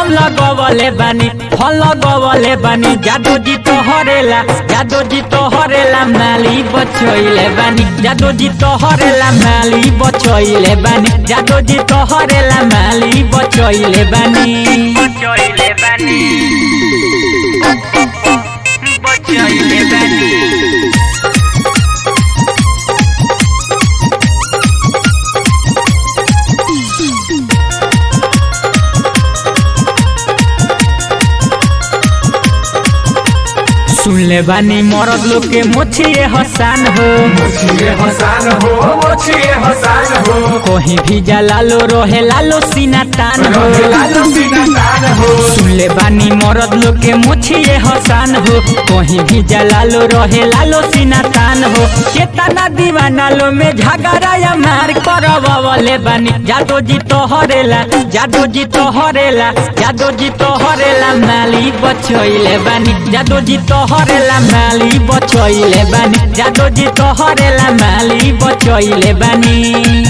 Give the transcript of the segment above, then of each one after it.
हम लगवले बानी फल लगवले बानी जादू जी तो हरेला जादू जी तो हरेला माली बचैले बानी जादू जी तो हरेला माली बचैले बानी जादू जी तो हरेला माली बचैले बानी बचैले बानी बचैले बानी सुनले बानी मरद लोग के मोछिए हसान हो मोचिए हसान हो मोचिए हसान हो कहीं भी जा लालो रोहे लालो सीना तान हो रहे लालो सीना तान हो सुनले बानी मरद लोग के मोछिए हसान हो कहीं भी जा लालो रहे लालो सीना तान हो केतना दीवाना लो में झगड़ा या मार करवले बानी जादो जी तो हरेला जादो जी तो हरेला जादो जी तो हरेला माली बचैले बानी जादो जी तो हरेला माली बचैले बानी जादो जी तो हरेला माली बचैले बानी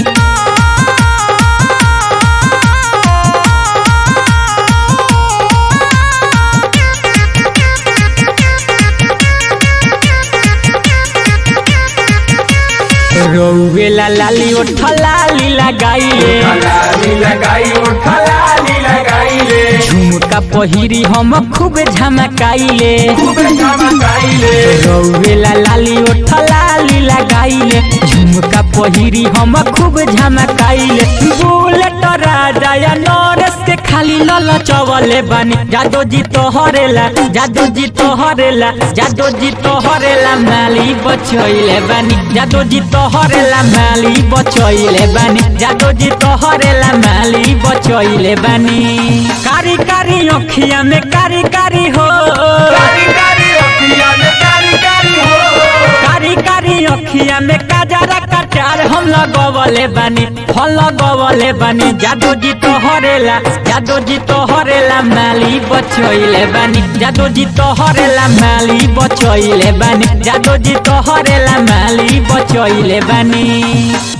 रौवेला लाली ओठ लाली लगाइले लाली लगाई उठा लाली लगाई ले झुमका पहिरी हम खूब झमकाइले खूब चमकाइले रौवेला लाली ओठ लाली लगाइले झुमका पहिरी हम खूब झमकाइले बुलेट राजा या नरेश के खाली लल चवले बानी जादो जी तो हरेला जादो जी तो हरेला जादो जी तो हरेला माली बचैले बानी जादो जी तो हरेला माली बचैले बानी जादो जी तो हरेला माली बचैले बानी कारी कारी अखिया में कारी कारी हो कारी कारी अखिया में कारी कारी हो कारी कारी अखिया में काजरा कटार हम लगवले बानी फल लगवले बानी जादू जी तो हरेला जादू जी तो हरेला माली बचैले बानी जादू जी तो हरेला माली बचैले बानी जादू जी तो हरेला माली बचैले बानी